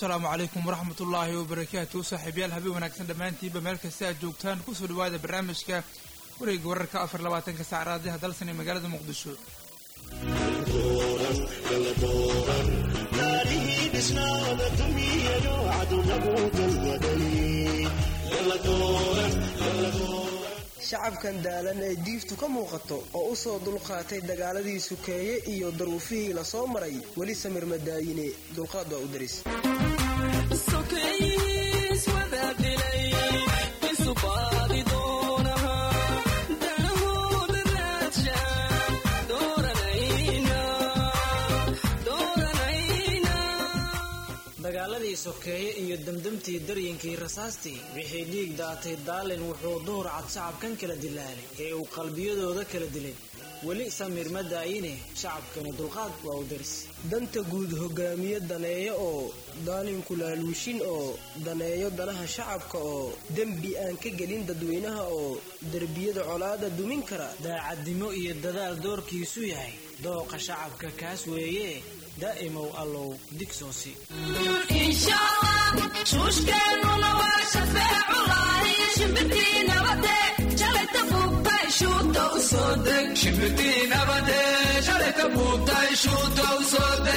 asalaamu calaykum waraxmatullaahi wabarakaatu saaxiibyaal habeen wanaagsan dhammaantiinba meel kasta aad joogtaan kusoo dhawaada barnaamijka wareega wararka afar labaatanka sac raadiyaha dalsan ee magaalada muqdisho shacabkan daalan ee diiftu ka muuqato oo u soo dulqaatay dagaaladii sukeeye iyo daruufihii la soo maray weli samir madaayine dulqaad waa u daris dagaaladii sokeeye iyo demdemtii daryinkii rasaastii wixii dhiig daatay daalin wuxuu duhur cad shacabkan kala dilaalay ee uu qalbiyadooda kala dilay weli samir ma daayine shacabkani dulqaad waa u daris danta guud hogaamiye daneeyo oo daalinku laaluushin oo daneeyo danaha shacabka oo dembi aan ka gelin dadweynaha oo derbiyada colaada dumin kara daacadnimo iyo dadaal doorkiisu yahay dooqa shacabka kaas weeye daa'imow allow digsoosi shuushkeennuna waa shafeeculahi shimbirtii nabade shalayta buubtay shuuta u soo deg shimbirtii nabade shalayta buubtay shuuta u soo deg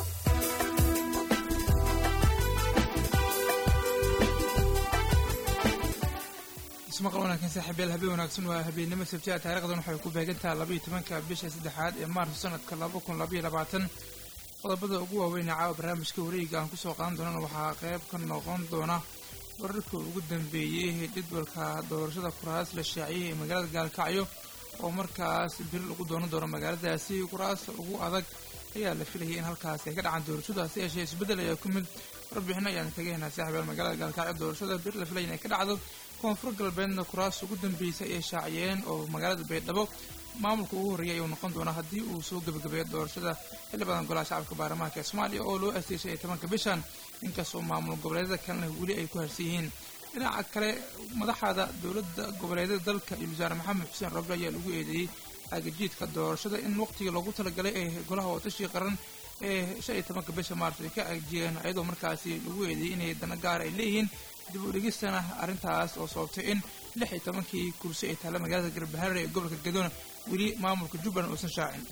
ismaqal wanaagsan saaxiibyaal habeen wanaagsan waa habeennimo sabtiha taarikhdan waxay ku beegantaha labaiyo tobanka bisha saddexaad ee maarso sanadka laba kun labaiyo labaatan qodobada ugu waaweynee caawa barnaamijka wareega aan kusoo qaadan doonana waxaa qayb ka noqon doona wararka ugu dambeeyey jadwalka doorashada kuraas la shaaciyey ee magaalada gaalkacyo oo markaas biri lagu doonan doono magaaladaasi kuraas ugu adag ayaa la filayay in halkaas ay ka dhacaan doorashadaasi yeeshee isbeddel ayaa ku mid warbixino ayaan kaga helnaa saaxiibaal magaalada gaalkacyo doorashada biri la filaya inay ka dhacdo koonfur galbeedna kuraas ugu dambeysay ayay shaaciyeen oo magaalada baydhabo maamulka ugu horreeyay ayuu noqon doonaa haddii uu soo gebagabeeyo doorashada xilli badan golaha shacabka baarlamaanka ee soomaaliya oo loo asteeshay iyo tobanka bishan inkastoo maamul goboleedyada kalena weli ay ku harsan yihiin dhinaca kale madaxda dowladda goboleedyada dalka iyo wasaare maxamed xuseen roble ayaa lagu eedeeyey agajiidka doorashada in waqtigii loogu talagalay ee golaha watashii qaran ee shan iyo tobanka bisha maarso ay ka agjiyeen ayadoo markaasi lagu eedeeyey inay dana gaar ay leeyihiin dib u dhegistana arrintaas oo sababtay in lix iyo tobankii kursi ay taalla magaalada garbaharre ee gobolka gadoona weli maamulka jubbaland uusan shaacin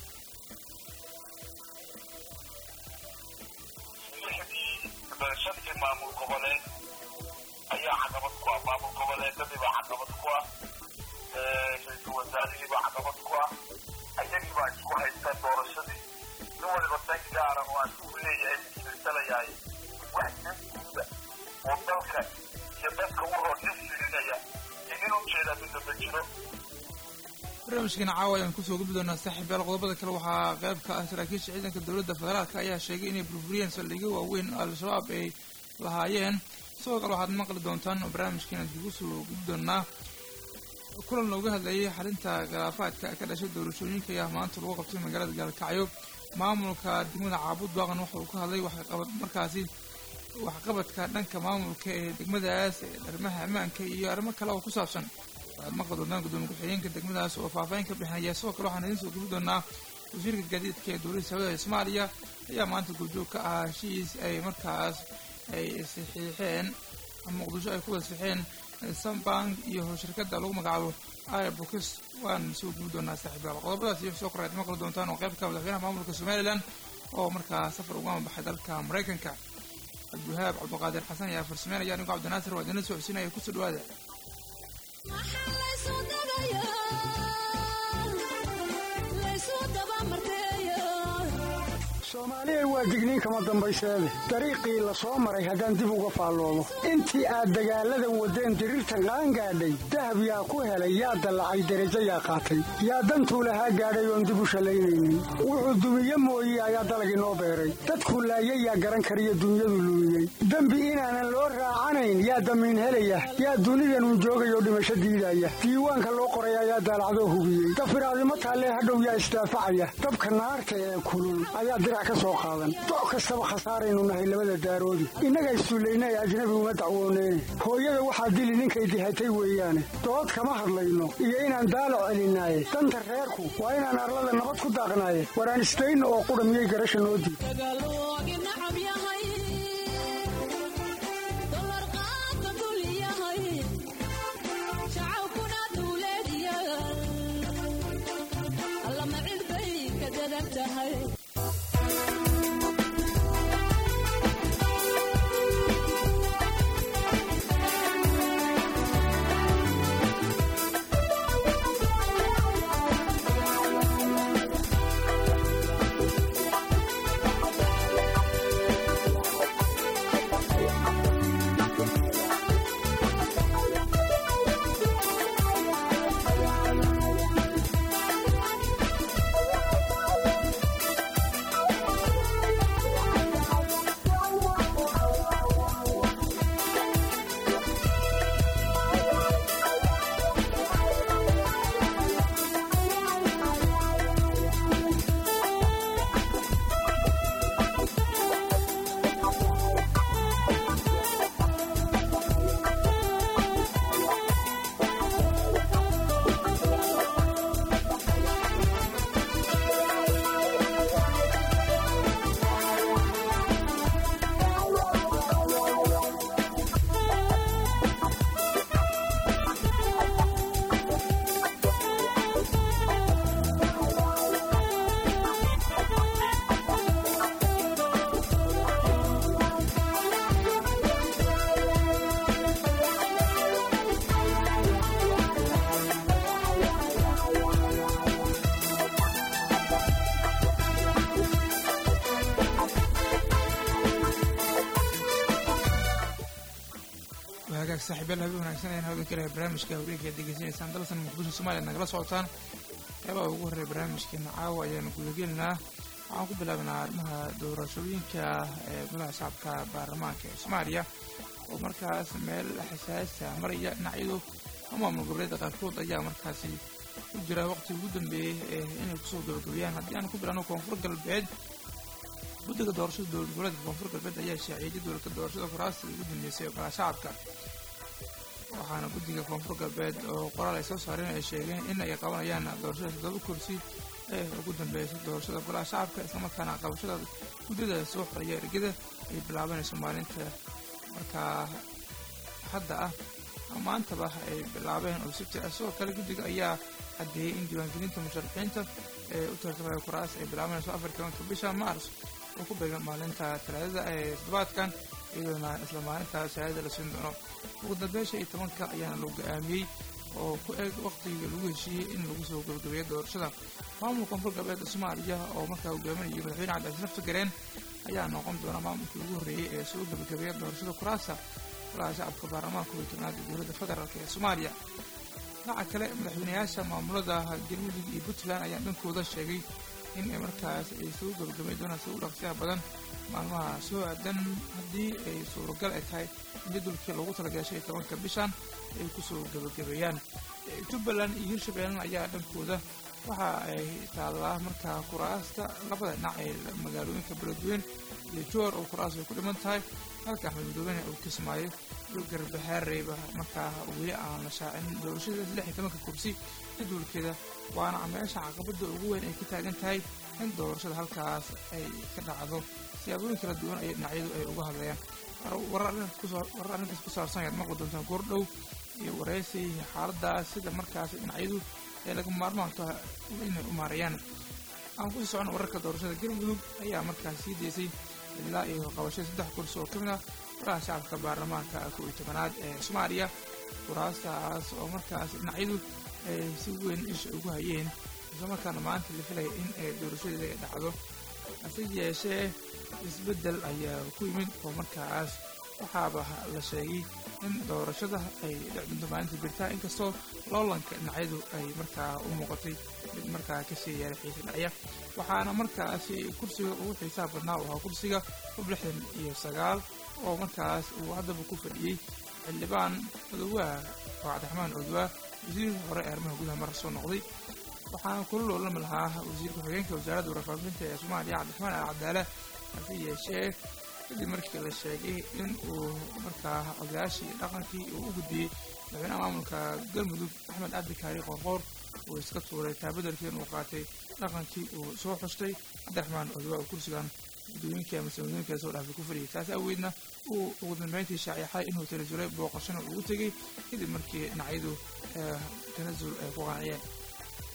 shantii maamul goboleed ayaa caqabad ku ah maamul goboleedadiibaa caqabad ku ah ra-iisul wasaarihiibaa caqabad ku ah ayagiibaa isku haysta doorashadii nin waliba dan gaara oo aan ugu leeyahay isfirsanayaay wax danguuda oo dalka iyo dadka u hor nin firinaya iyo nin ujeedaa midna ma jiro barnaamijkan caawa ayaan kusoo gudbi doonaa saaxiibyaal qodobada kale waxaa qayb ka ah saraakiisha ciidanka dowladda federaalka ayaa sheegay inay burburiyeen saldhigyo waaweyn al-shabaab ay lahaayeen sidoo kale waxaad maqli doontaan oo barnaamijkeena dib usoo gudbi doonaa kulan looga hadlayay xalinta khilaafaadka ka dhashay doorashooyinka ayaa maanta lagu qabtay magaalada gaalkacyo maamulka degmada caabud baaqan waxa uu ka hadlay waxqabad markaasi waxqabadka dhanka maamulka ee degmadaas arrimaha ammaanka iyo arrimo kale oo ku saabsan waxaad maqli doontaan gudoomiye ku-xigeenka degmadaas oo faahfaahin ka bixinaya sidoo kale waxaan idiin soo gubi doonaa wasiirka gaadiidka ee dowladda sacuudiga ee soomaaliya ayaa maanta goobjoog ka ah heshiis ay markaas ay saxiixeen muqdisho ay ku wada saxiixeen sambank iyo shirkadda lagu magacaabo airbooks waan soo gubi doonaa saaxiibaal qodobadaas iyo soo koraad maqli doontaan oo qayb ka madaxweynaha maamulka somalilan oo markaa safar uga baxay dalka maraykanka cabdiwahaab cabdiqaadir xasan ayaa farsameynaya anigo cabdinaasir waa idinla socodsiinaya kusoo dhawaada soomaaliya waa digniin kama dambayseede dariiqii la soo maray haddaan dib uga faalloomo intii aad dagaalladan waddeen diriirtan qaangaadhay dahab yaa ku helay yaa dallacay derajo yaa qaatay yaa dantuu lahaa gaadhay oon dib u shallaynaynin wuxuu dumiye mooye ayaa dalag inoo beeray dadkuu laayay yaa garan kariyo dunyadu luumiyey dembi inaanan loo raacanayn yaa damiin helaya yaa dunidanun joogayoo dhimasho diidaya diiwaanka loo qoray ayaa daalacdoo hubiyey dafiraadimo taallee hadhow yaa isdaafacaya dabka naarta ee kulul ayaa dirac ka soo qaadan doc kastaba khasaaraynu nahay labada daaroodi innaga issuullaynay ajnabi uma dacwooneyne hooyada waxaa dili ninkay dihatay weeyaane dood kama hadlayno iyo inaan daalo celinaaye danta reerku waa inaan arlada nabad ku daaqnaaye waraan isdayno oo qudha miyay garasha noo diid tahay hagaag saaxiibayaal habeen wanaagsan ayaan hawada kale barnaamijka haweenka degeysanaysaan dalsan muqdisho soomaaliya nagala socotaan qeybaha ugu horreeya barnaamijkeena caawa ayaanu gudagelinaa waxaan ku bilaabanaa arrimaha doorashooyinka ee golaha shacabka baarlamaanka ee soomaaliya oo markaas meel xasaasa maraya dhinacyadu maamul goboleeda qaarkood ayaa markaasi ku jira waqti ugu dambeeyey ee inay kusoo gabagabeeyaan haddii aan ku bilano koonfur galbeed guddiga doorashada dowlad goboleedka koonfur galbeed ayaa shaaciyay jadwalka doorashada kuraasta ugu dambeysay ee golaha shacabka waxaana guddiga koonfur galbeed oo qoraal ay soo saareen ay sheegeen in ay qabanayaan doorashada toddoba kursi ee ugu dambeysay doorashada golaha shacabka islamarkaana qabashada guddida soo xoraya ergada ay bilaabanayso maalinta markaa hadda ah maantaba ay bilaabeen oo sibti ah sidoo kale guddiga ayaa caddeeyey in diiwaangelinta musharaxiinta ee u tartamaya kuraas ay bilaabanayso afar tobanka bisha maars oo ku beegan maalinta talaadada ee toddobaadkan iyadoona isla maalinta shahaadada la siin doono ugu dambeyn shan iyo tobanka ayaana lagu go-aamiyey oo ku eeg waqtigii lagu heshiiyey in lagu soo gabagabeeyo doorashada maamulka koonfur galbeedka soomaaliya oo markaa hogaaminayay madaxweyne cabdicasiis nafta gareen ayaa noqon doona maamulkii ugu horreeyey ee soo gabagabeeya doorashada kuraasta golaha shacabka baarlamaanka kow iyo tobnaad ee dowladda federaalk ee soomaaliya dhinaca kale madaxweynayaasha maamulada galmudug iyo puntland ayaa dhankooda sheegay in ay markaas ay soo gabagabay doonaan si u dhaqsiyaha badan maalmaha soo aadan haddii ay suuragal ay tahay in jadwalkii loogu talagalay shan iyo tobanka bishan ay kusoo gabagabeeyaan jubbaland iyo hirshabeellan ayaa dhankooda waxa ay taallaa markaa kuraasta labada dhinac ee magaalooyinka beledweyn iyo joor oo kuraas ay ku dhiman tahay halka axmed madoobene uu kismaayo iyo garbahaareyba markaa weli aan la shaacin doorashada lix iyo tobanka kursi jadwalkeeda waana meesha caqabada ugu weyn ay ka taagan tahay in doorashada halkaas ay ka dhacdo siyaabooyin kala duwan ay dhinacyadu ay uga hadlayaan warar arrintaas ku saabsan ayaad maqli doontaan goordhow iyo wareysi xaaladaas sida markaas dhinacyadu ee laga maarmaanka inay u maarayaan aan kusii socona wararka doorashada galmudug ayaa markaas sii deysay ilaa iyo qabashada saddex kursi oo ka mid ah golaha shacabka baarlamaanka kow iyo tobanaad ee soomaaliya kuraastaas oo markaas dhinacyadu ay si weyn isha ugu hayeen islamarkaana maanta la filaya in ay doorashadeeda ay dhacdo hase yeeshee isbeddel ayaa ku yimid oo markaas waxaaba la sheegay in doorashada ay dhicdunto maalinta birtaa inkastoo loolanka dhinacyadu ay markaa u muuqatay mid markaa kasii yeelay xiisa dhacya waxaana markaasi kursiga ugu xiisaha badnaa u ahaa kursiga hub lixdan iyo sagaal oo markaas uu haddaba ku fadhiyey xildhibaan odowaa oo cabdiraxmaan odowaa wasiir hore ee arrimaha gudaha mar soo noqday waxaana kula loolami lahaa wasiir ku-xigeenka wasaaradda warfaafinta ee soomaaliya cabdiraxmaan al cadaala hase yeeshee kadib markii la sheegay in uu markaa odayaashii dhaqankii uu u gudbiyey madaxweynaha maamulka galmudug axmed cabdikaari qoorqoor uu iska tuuray taabadelkii inuu qaatay dhaqankii uu soo xustay cabdiraxmaan odowaa uu kursigan guddooyinkii ama sanadooyinka soo dhaafay ku fadhiyay taas awgeedna uu ugu dambeyntii shaaciixay inuu tanasulay booqashana ugu tegey kadib markii dhinacyadu tanasul ay ku qanciyeen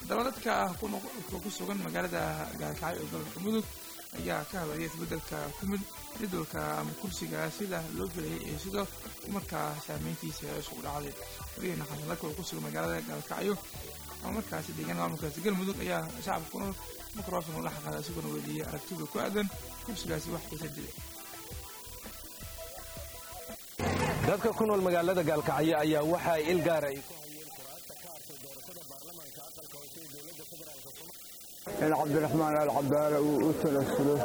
haddaba dadka ku sugan magaalada gaalkacyo ee gobolka mudug ayaa ka hadlaya isbeddelka ku mid jadwalka ama kursiga sida loo filayay iyo sidoo markaa saameyntiisa isku dhacday wariyahena xasanlaka oo ku sugan magaalada gaalkacyo ama markaasi deegaan maamulkaasi galmudug ayaa shacabka ku nool microfon la xaqaada isagoona weydiiyey aragtida ku aadan kursigaasi wax xiisa dilay dadka ku nool magaalada gaalkacyo ayaa waxa ay il gaara ay ku hayeen kuraasta ka hartay doorashada baarlamaanka aqalka hoose ee dowladda federaalk in cabdiraxmaan alcadaala uu u talasulo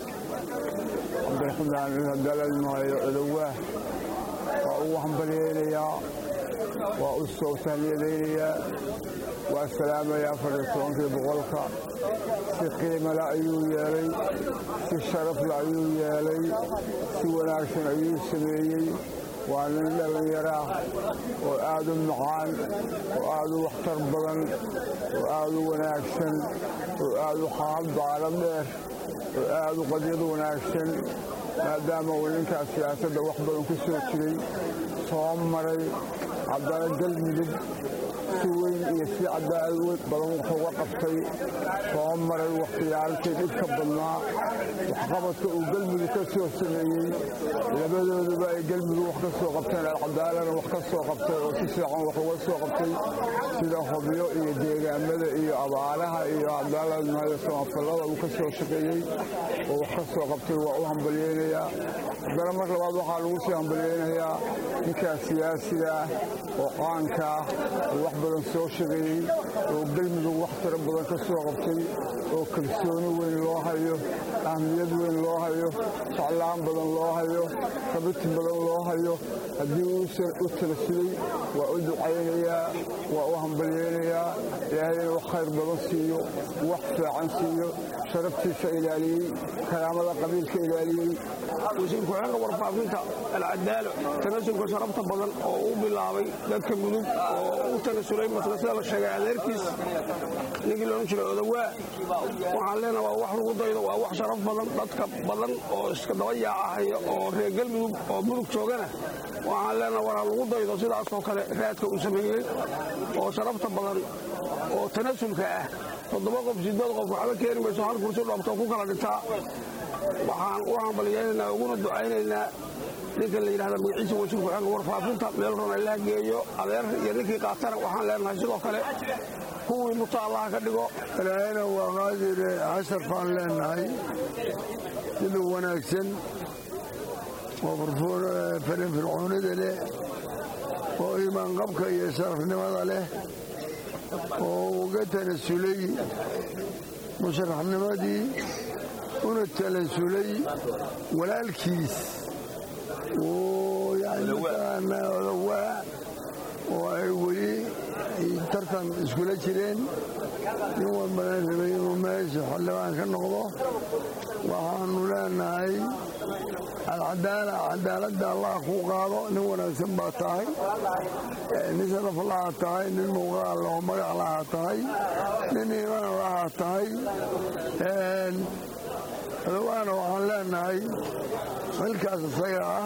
cabdiraxmaan in hadalal maayo cudowaa waa uu hambalyaynayaa waa u soo tahniyadaynayaa waa salaamayaa afariyo tobankii boqolka si qiimale ayuu yeelay si sharafle ayuu yeelay si wanaagsan ayuu sameeyey waa nin dhallinyaraa oo aad u macaan oo aad u waxtar badan oo aad u wanaagsan oo aad u xaalbaalo dheer oo aad u qadyad wanaagsan maadaama uu ninkaas siyaasadda wax badan ku soo jiray soo maray haddana galmudug si weyn iyo si cadaalad badan wuxuu uga qabtay soo maray wakhtiyaalkii dhibka badnaa waxqabadka uu galmudug ka soo sameeyey labadooduba ay galmudug wax ka soo qabteen alcadaalana wax ka soo qabtay oo si fiican wax uga soo qabtay sida hobyo iyo deegaamada iyo abaalaha iyo cadaaladmaayo samafallada uu ka soo shaqeeyey oo wax ka soo qabtay waa u hambalyeynayaa haddana mar labaad waxaa lagu sii hambalyeynayaa ninkaas siyaasiga ah oo qaanka ah oo wax badan soo shaqeeyey oo galmudug wax tiro badan ka soo qabtay oo kalsooni weyn loo hayo ahmiyad weyn loo hayo jeclaan badan loo hayo rabiti badan loo hayo haddii uusan u talasulay waa u ducaynayaa waa u hambalyeynayaa ilaahayna wax khayr badan siiyo wax fiican siiyo sharaftiisa ilaaliyey karaamada qabiilka ilaaliyey wasiir ku-xigeenka warfaafinta alcadaalo tanasulka sharafta badan oo u bilaabay dadka mudug oo u tanasulay masla sida la sheegay adeerkiis ninkii loodhan jiray odawaa waxaan leenaha waa wax lagu daydo waa wax sharaf badan dadka badan oo iska daba yaacahaya oo reer galmudug oo mudug joogana waxaan leenaha waraa lagu daydo sidaasoo kale raadka uu sameeyey oo sharafta badan oo tanasulka ah toddoba qof sideed qof waxba keeni mayso hal kursi dhoobtoo ku kala dhintaa waxaan u hambalyaynaynaa uguna ducaynaynaa ninka la yidhahda magaciisa wasiir ku-xeenka warfaafinta meel ron allaha geeyo adeer iyo ninkii qaatana waxaan leenahay sidoo kale kuwii muta allaha ka dhigo ilaahayna waa qaadire casar baan leenahay sida wanaagsan oo farinfircoonida leh oo iimaanqabka iyo sharafnimada leh oo uga tanasulay musharaxnimadii una talasulay walaalkiis oo yani mataqaanaa odawaa oo ay weli tartan iskula jireen nin walbana rabay inuu meesha xildhibaan ka noqdo waxaanu leenahay alcadaala cadaaladda allah kuu qaado nin wanaagsan baa tahay nin sharaf laha tahay nin muuqaal loo magac laha tahay nin iimaan laha tahay odawaana waxaan leenahay xilkaas isaga ah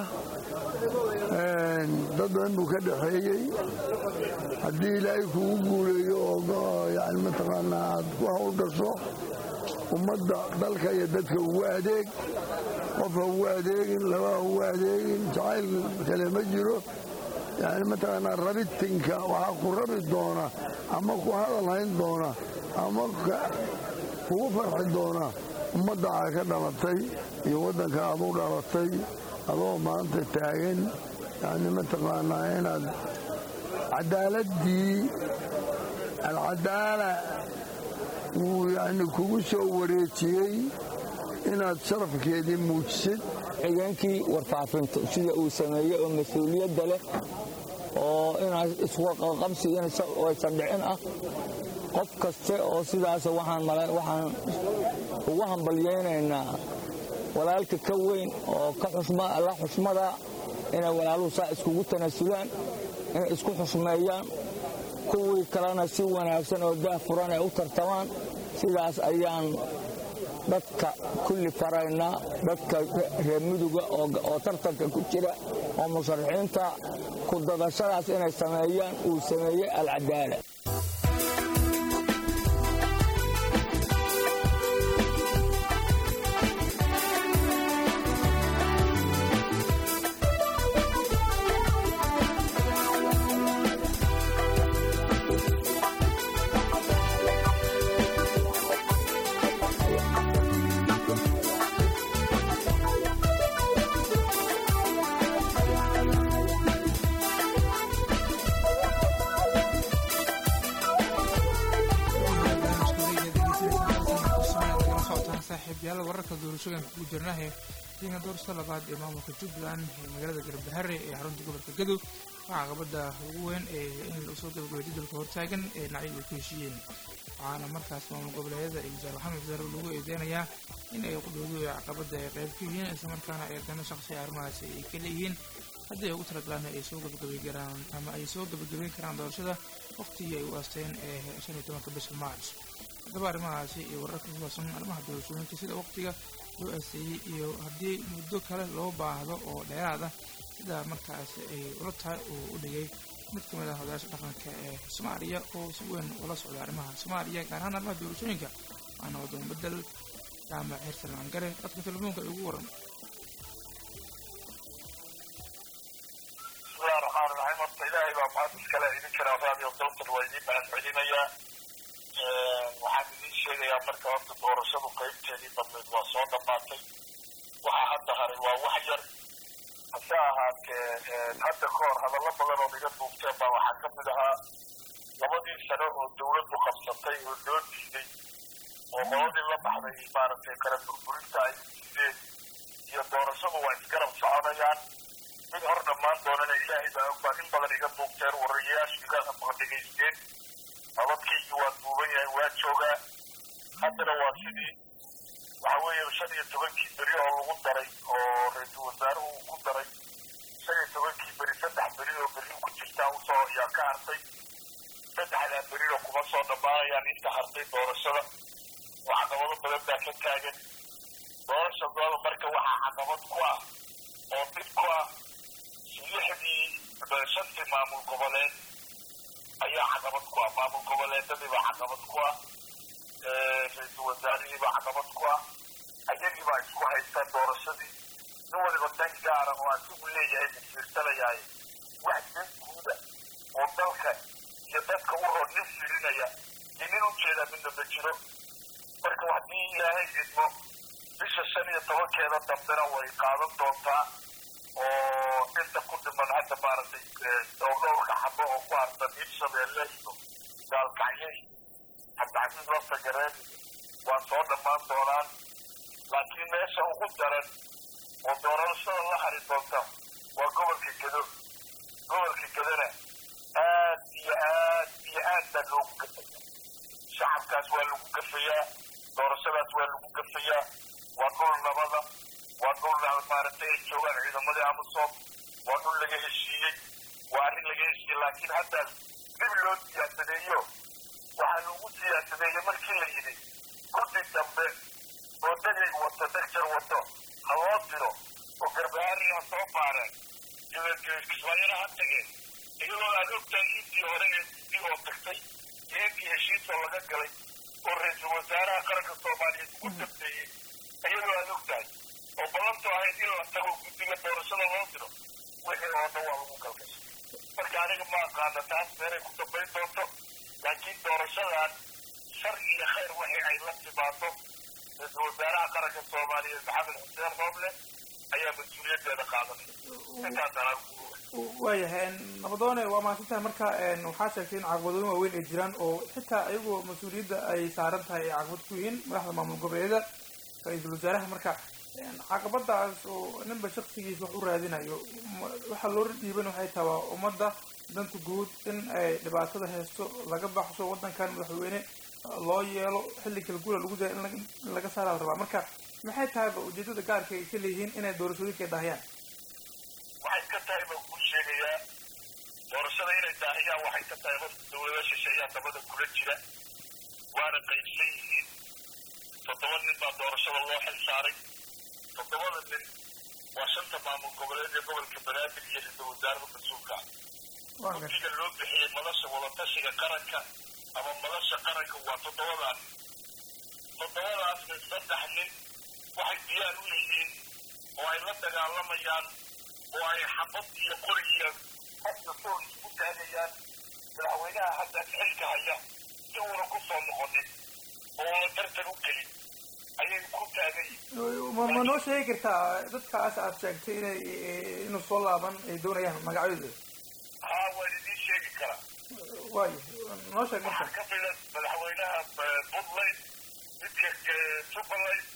dad badan buu ka dhaxeeyey haddii ilaahay kugu guuleeyo oo yani mataqaanaa aad ku hawl gasho ummadda dalka iyo dadka ugu adeeg qof ha ugu adeegin laba ha ugu adeegin jacayl kale ma jiro yani mataqaanaa rabitinka waxaa ku rabi doona ama ku hadal hayn doona ama kugu farxi doona ummadda aa ka dhalatay iyo waddanka aad u dhalatay adoo maanta taagan yani mataqaanaa inaad cadaaladdii alcadaala wuu yani kugu soo wareejiyey inaad sharafkeedii muujisid xigeenkii warfaafinta sida uu sameeyey oo mas-uuliyadda leh oo inaad isqaqabsi aysan dhicin ah qof kaste oo sidaas waxaan ugu hambalyaynaynaa walaalka ka weyn oo la xushmada inay walaaluhu saa iskugu tanasulaan inay isku xushmeeyaan kuwii kalena si wanaagsan oo daah furan ay u tartamaan sidaas ayaan dadka kulli faraynaa dadka reer muduga oo tartanka ku jira oo musharaxiinta ku dadashadaas inay sameeyaan uu sameeyey alcadaala saaxiibyaal wararka doorashooyinka ku jirnahe deegaan doorashada labaad ee maamulka jubbaland ee magaalada garbahare ee xarunta gobolka gadow waxaa caqabada ugu weyn ee in lasoo gabagabay jadalka hortaagan ee dhinacyadu ay ku heshiiyeen waxaana markaas maamul goboleedyada iyo wasaar maxamed wasaare lagu eedeynayaa in ay qudhoodu ee caqabada ay qayb ka yihiin islamarkaana eedana shaqsiga arrimahaasi ay ka leeyihiin haddii ay ugu talagalaan ay soo gabagabay karaan ama ay soo gabagabayn karaan doorashada waqtigii ay u aasteen ee shan iyo tobanka bisha march haddaba arrimahaasi iyo wararka ku saabsan arrimaha doorashooyinka sida waqtiga loo aaseeyey iyo haddii muddo kale loo baahdo oo dheeraad ah sida markaas ay ula tahay uu u dhigay mid ka mid ah odayaasha dhaqanka ee soomaaliya oo si weyn ula socda arrimaha soomaaliya gaar ahaan arrimaha doorashooyinka waana waddan bedel jaamac xirsan langare dadka telefoonka ay ugu waran bismillahi raxmaan raxiim horta ilaahay baa mahad iskale idin jiraa raadiyo dalkan waa idiin mahad celinayaa waxaan idiin sheegayaa marka horta doorashadu qaybteedii badnayd waa soo dhammaatay waxa hadda haray waa wax yar hase ahaatee hadda ka hor hadallo badan oo iga duubteen baa waxaa ka mid ahaa labadii sano oo dawladdu qabsatay oo loo diiday oo qoladii la baxday maaragtay kala burburinta ay diideen iyo doorashadu waa isgarab soconayaan mid hor dhammaan doonana ilaahay baa og baa in badan iga duubteen warayayaashu iga dhegaysteen nabadkaygii waa duuban yahay waa joogaa haddana waa sidii waxa weeye shan iyo tobankii beri oo lagu daray oo ra-iisul wasaaruhu uu ku daray shan iyo tobankii beri saddex beri oo berri ku jirtaa usoo yaa ka hartay saddexdaa berina kuma soo dhammaanayaan inta hartay doorashada oo caqabado badan baa ka taagan doorashadooda marka waxaa caqabad ku ah oo dib ku ah lixdii shantii maamul goboleed ayaa caqabad ku ah maamul goboleedadiibaa caqabad ku ah ra-iisul wasaarihiibaa caqabad ku ah ayagiibaa isku haysta doorashadii nin waliba dan gaara oo asigu leeyahay masiirsanayaaye wax dan guuda oo dalka iyo dadka u hor nin firinaya iyo nin ujeedaa midna ma jiro marka haddii ilaahay idmo bisha shan iyo tobankeeda dambena way qaadan doontaa oo inta ku dhiman hadda maaragtay dhowrka xabo oo ku harsan hirshabeelle iyo gaalkacyo iyo cabdicasiis lafta gareen waa soo dhammaan doonaan laakiin meesha ugu daran oo doorashada la hari doonta waa gobolka gedo gobolka gedona aad iyo aad iyo aad baa loogu gafaya shacabkaas waa lagu gafayaa doorashadaas waa lagu gafayaa waa dhul nabada waa dhul maaragtay ay joogaan ciidamadii amisom waa dhul laga heshiiyey waa arrin laga heshiiyey laakiin hadda dib loo siyaasadeeyo waxaa lagu siyaasadeeyey markii la yidhi guddi dambe oo degay wato degjar wato ha loo diro oo garbahaari ha soo baareen kismaayana ha tageen iyadoo aad ogtahay intii hore ee dii oo tagtay iyo intii heshiisoo laga galay oo ra-iisul wasaaraha qaranka soomaaliyeed ugu dambeeyey iyadoo aad ogtahay oo ballantu ahayd in la tago guddiga doorashada loo diro wixii oo dhan waa lagu galgashay marka aniga ma aqaana taas meelay ku dambayn doonto laakiin doorashadan shar iyo khayr wixii ay la timaado ra-iisul wasaaraha qaranka soomaaliyeed maxamed xuseen rooble ayaa mas-uuliyaddeeda qaadanaya intaas anaa waayahay nabadoone waa mahadsantahay marka waxaa sheegtay in caqabadooyin waaweyn ay jiraan oo xitaa iyagoo mas-uuliyadda ay saaran tahay ay caqabad ku yihiin madaxda maamul goboleedyada ra-iisul wasaaraha marka caqabadaas oo ninba shaksigiisa wax u raadinayo waxaa loo dhiiban waxay tahay waa ummadda danta guud in ay dhibaatada haysto laga baxso waddankan madaxweyne loo yeelo xilli kala guula lagu jira in laga saara la rabaa marka maxay tahayba ujeedada gaarka ay ka leeyihiin inay doorashooyinka daahiyaan waxay ka tahay baan kuu sheegayaa doorashada inay daahiyaan waxay ka tahay horta dawlada shisheeyaa dabada kula jira waana qaybsan yihiin toddoba nin baa doorashada loo xil saaray toddobada nin waa shanta maamul goboleed ee gobolka banaadir iyo ra-iisul wasaaraha mas-uulka ah guddiga loo bixiyey madasha wadatashiga qaranka ama madasha qaranka waa toddobadaa nin toddobadaas nin saddex nin waxay diyaar u yihiin oo ay la dagaalamayaan oo ay xabad iyo qori iyo hadda sool isku taagayaan madaxweynaha hadda xilka haya si uuna ku soo noqonin oo una tartan u gelin ayay ku taagan yihiin ma noo sheegi kartaa dadkaas aad sheegtay inay inuu soo laaban ay doonayaan magacyadooda haa waan idiin sheegi karaa waayo noo sheeg marka waxaa ka mida madaxweynaha puntland midka jubbaland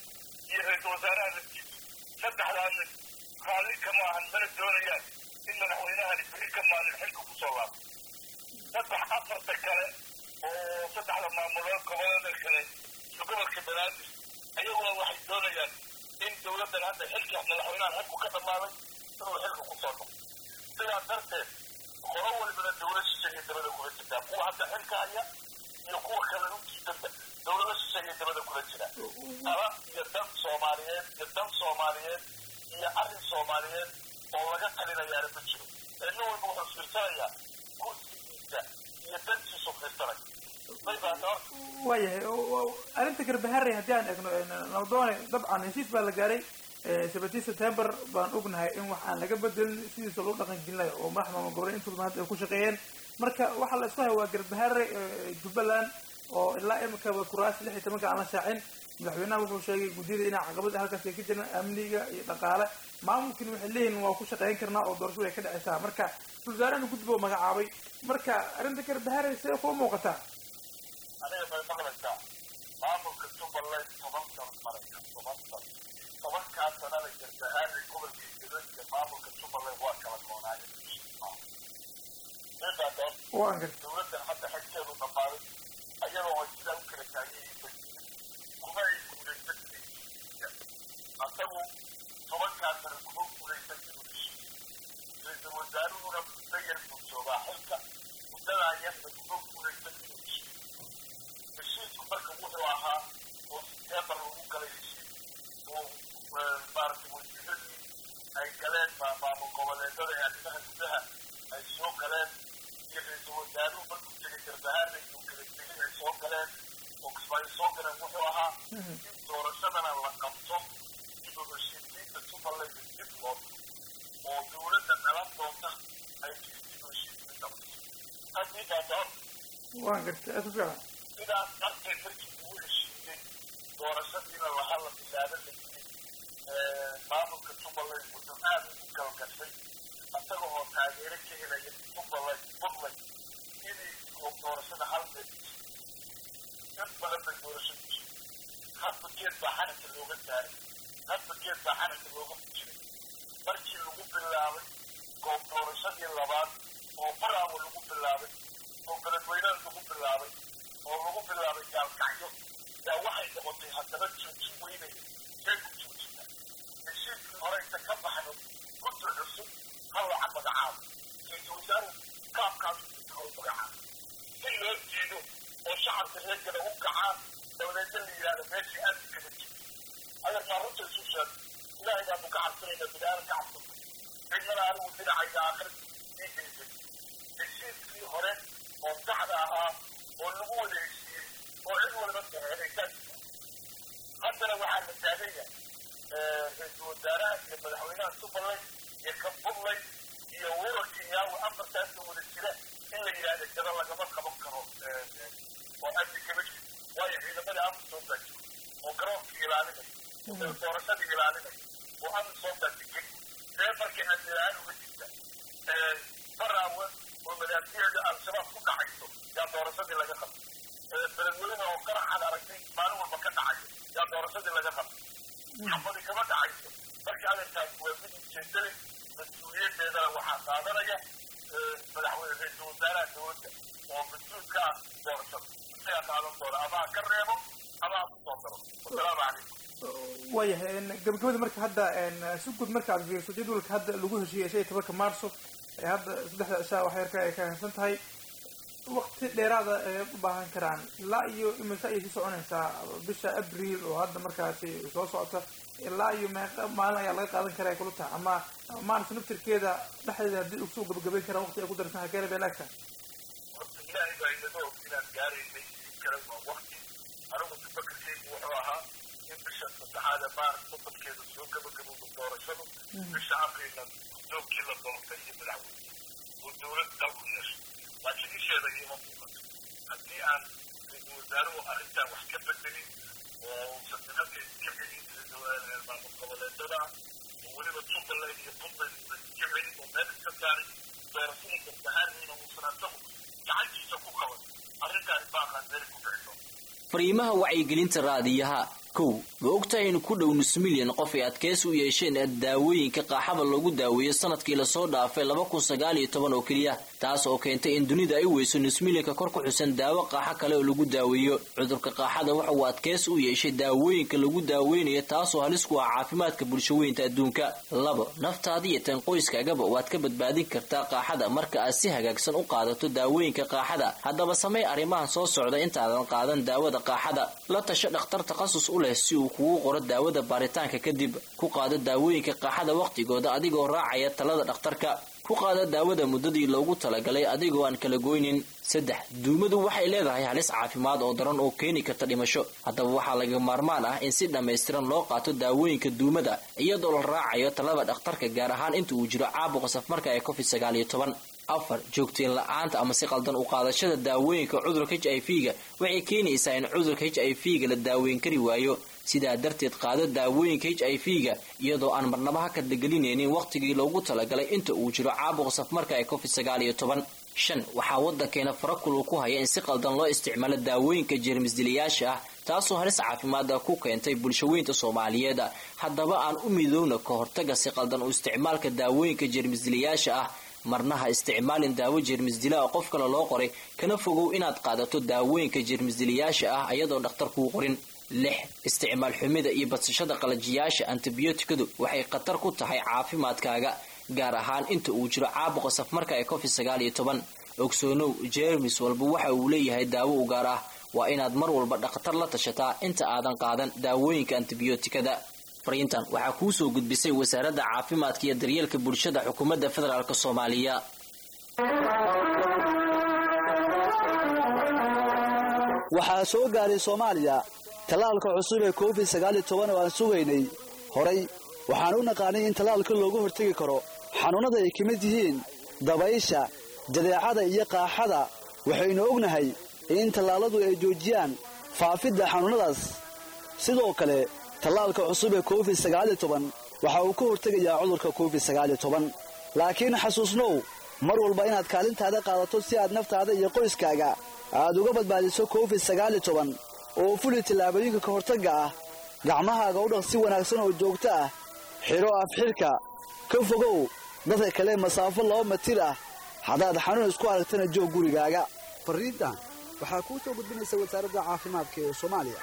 iyo ra-iisul wasaaraha laftiisa saddexdaa nin raalli kama ahan mana doonayaan in madaxweynahani beri ka maalin xilka kusoo laabto saddex afarta kale oo saddexda maamulood gobolada kale iyo gobolka banaadir ayaguna waxay doonayaan in dowladdan hadda xilka madaxweynahan xilku ka dhammaaday inuu xilka kusoo noqo sidaa darteed qolo walbana dowlad shisheeye dabada kula jirtaa kuwa hadda xilka haya iyo kuwa kale ujiidada dowlada shisheeye dabada kula jira tala iyo dan soomaaliyeed iyo dan soomaaliyeed iyo arrin soomaaliyeed oo laga talinayaana ma jiro ee nin walba wuxuu fiirsanayaa kursigiisa iyo dantiisu fiirsanaya may baata horta waayahay arrinta garbaharey haddii aan eegno nabdoone dabcan heshiis baa la gaaray seventeen september baan ognahay in wax aan laga bedelin sidiisa loo dhaqan gelinayo oo madaxda maamul goboleed intooda maanta ay ku shaqeeyeen marka waxaa la isku haya waa garbahare jubbaland oo ilaa imika kuraas lix iyo tobanka aan la shaacin madaxweynaha wuxuu sheegay guddiyada inay caqabad halkaas ay ka jiraan amniga iyo dhaqaale maamulkina waxay leeyihin waa ku shaqeyn karnaa oo doorashadu ay ka dhacaysaa marka wasaarahana guddi buu magacaabay marka arrinta garbahare see kuu muuqataa aniga bay maqlaysaa maamulka jubbaland toban sano maraya toban sano tobankaa sanada garbahaari gobolka idilo iyo maamulka jubbaland waa kala goonaayeen midaas waan garta dowladdan hadda xagteedu dhammaaday ayadoo ay sidaa u kala taagan yihiin bay kuma ay guulaysan asagu tobankaa sano kuma guulaysan inuu heshiis ra-iisul wasaaruhuna muddo yar buu joogaa xilka muddadaa yarna kuma guulaysan inuu heshiis heshiisku marka wuxuu ahaa oo siteembar lagu galay heshiis oo maaragtay wasiiradii ay galeen maamul goboleedada ee arrimaha gudaha ay soo galeen iyo ra-iisul wasaaruhu markuu tegay garbahaarna iyo kala tegay ay soo galeen oo kismaayo soo galeen wuxuu ahaa in doorashadana la qabto dib u heshiisiinta jubbaland dib loo oo dowladda dhalan doonta ay dib u heshiisiin qabto haddii baata waan garta aad ku fiican sidaas darteed markii uu heshiiyey doorashadiina laha la bilaaba la yiri maamulka jubbaland wuxuu aad ugu galgashay isaga oo taageero ka helaya jubbaland puntland inay doorashada hal meel dad badan bay doorasho ku jiray hadba geed baa xaranka looga saaray hadba geed baa xaranka looga fujiray markii lagu bilaabay goob doorashadii labaad oo baraawo lagu bilaabay oo beledweynada lagu bilaabay oo lagu bilaabay gaalkacyo yaa waxay noqotay haddaba joojin weynaya see ku joojina heshiiskii horeysa ka baxno guddi cusub hallaca magacaabo ra-iisul wasaaruhu kaabkaas hor magacaabo si loo diido oo shacabka reerkana u kacaan dowleedna la yidhahdo meeshii aad kala jiro adeerkaa runta isu sheeg ilaahay baanu ka cabsanayna bidaaran ka cabsano cidnana anigu dhinacayga aakhir ii geysay heshiiskii hore oo saxda ahaa oo lagu wada heshiiyey oo cid walba saxeexaysaa haddana waxaa la taagan yahay ra-iisul wasaaraha iyo madaxweynaha jubbaland iyo ka puntland iyo urarka iyaagu afartaasoo wada jira in la yidhahda jaba lagama qaban karo oo amni kama jiro waayo ciidamadii amisom baa jiro oo garoonka ilaalinaya oo doorashadii ilaalinaya oo amisom baa degan see markay amni la-aan uga jirta baraawe oo madaafiyada al-shabaab ku dhacayso yaa doorashadii laga qabtay beledweyne oo qaraxaad aragtay maalin walba ka dhacayo yaa doorashadii laga qabtay xabadi kama dhacayso marka adeerkaas waa mid ujeedale mas-uuliyadeedana waxaa qaadanaya madaxweyne ra-iisul wasaaraha dowladda oo mas-uulka ah doorashada isagaa qaadan doona ama ha ka reebo ama ha kusoo daro wasalaamu calaykum waayahay gabagabada marka hadda si guud marka aad fiiriso jadwalka hadda lagu heshiiyey shan iyo tobanka maarso ee hadda saddexda cishaa wax yarka ay ka harsan tahay waqti dheeraada ay u baahan karaan ilaa iyo imise ayay sii soconaysaa bisha abriil oo hadda markaasi soo socota ilaa iyo meeqa maalin ayaa laga qaadan karaa ay kula tahay ama maarata naftirkeeda dhexdeeda haddii usoo gabagabayn karaan waqti ay ku darsan hakeena bay laagtahay horta ilaahay baa inaga og inaan gaaraynay in kale waa waqti anigu tafakarkeygu wuxuu ahaa in bisha saddexaad ee maaris sodonkeeda soo gabagabowda doorashadu bisha abriilna guddoomkii la doortay iyo madaxweyne oo dowlad dalku yeesho laakiin isheeda iima muuqato haddii aan ra-iisul wasaaruhu arrintan wax ka bedelin oo uusan nimanka iska celin maamul goboleedada oo weliba jubbaland iyo puntland uusan iska celin oo meel iska saarin doorashada garbahaarniina uusan asagu gacantiisa ku qaban arrintaani baaqaan meel ku dhicdo fariimaha wacyigelinta raadiyaha kow ma ogtahay in ku dhow nus milyan qof ay adkeysi u yeesheen daawooyinka qaaxada loogu daaweeyo sanadkii lasoo dhaafay laba kun sagaal iyo toban oo keliya taas oo keentay in dunida ay weyso nus milyanka kor ku xusan daawo qaaxo kale oo lagu daaweeyo cudurka qaaxada waxa uu adkeysi u yeeshay daawooyinka lagu daaweynayo taasoo halis ku ah caafimaadka bulshaweynta adduunka labo naftaada iyo tan qoyskaagaba waad ka badbaadin kartaa qaaxada marka aad si hagaagsan u qaadato daawooyinka qaaxada haddaba samey arrimahan soo socda intaadan qaadan daawada qaaxada la tasho dhakhtar takhasus u leh si uu kugu qoro daawada baaritaanka kadib ku qaado daawooyinka qaaxada wakhtigooda adigoo raacaya talada dhakhtarka ku qaada daawada muddadii loogu talagalay adigoo aan kala goynin saddex duumadu waxay leedahay halis caafimaad oo daran oo keeni karta dhimasho haddaba waxaa laga maarmaan ah in si dhammaystiran loo qaato daawooyinka duumada iyadoo la raacayo talada dhakhtarka gaar ahaan inta uu jiro caabuqa safmarka ee covid sagaal iyo toban afar joogteen la-aanta ama si qaldan u qaadashada daawooyinka cudurka h i v ga waxay keenaysaa in cudurka h i v ga la daaweyn kari waayo sidaa darteed qaado daawooyinka h i v ga iyadoo aan marnaba ha kadlagelinaynin wakhtigii loogu talagalay inta uu jiro caabuqa safmarka ee covid sagaal iyo toban shan waxaa waddankeena farakulu ku haya in si qaldan loo isticmaalo daawooyinka jeermisdilayaasha ah taasoo halis caafimaada ku keentay bulshaweynta soomaaliyeed haddaba aan u midoowna ka hortaga si qaldan u isticmaalka daawooyinka jeermisdilayaasha ah marna ha isticmaalin daawo jeermisdila oo qof kale loo qoray kana fogow inaad qaadato daawooyinka jeermisdilayaasha ah ayadoon dhakhtar kuu qorin lix isticmaal xumida iyo badsashada qalajiyaasha antibiyootikadu waxay khatar ku tahay caafimaadkaaga gaar ahaan inta uu jiro caabuqa safmarka ee covid sagaal iyo toban ogsoonow jeermis walba waxa uu leeyahay daawo u gaar ah waa inaad mar walba dhakhtar la tashataa inta aadan qaadan daawooyinka antibiyootikada fariintan waxaa kuu soo gudbisay wasaaradda caafimaadka iyo daryeelka bulshada xukuumadda federaalk soomaaliya waxaa soo gaaray soomaaliya tallaalka cusub ee covid sagaaliyo toban oo aan sugaynay horay waxaan u naqaanay in tallaalka looga hortegi karo xanuunnada ay ka mid yihiin dabaysha jadeecada iyo qaaxada waxaynu ognahay in tallaalladu ay joojiyaan faafidda xanuunnadaas sidoo kale tallaalka cusub ee covid sagaaliyo toban waxa uu ka hortegayaa cudurka covid sagaaliyo toban laakiin xasuusnow mar walba inaad kaalintaada qaadato si aad naftaada iyo qoyskaaga aad uga badbaadiso covid sagaaliyo toban oo fuli tallaabooyinka ka hortagga ah gacmahaaga u dhaq si wanaagsan oo joogto ah xidho afxidhka ka fogow dadka kale masaafo laba matir ah haddaad xanuun isku aragtana joog gurigaaga fariintan waxaa kuu soo gudbinaysa wasaaradda caafimaadka ee soomaaliya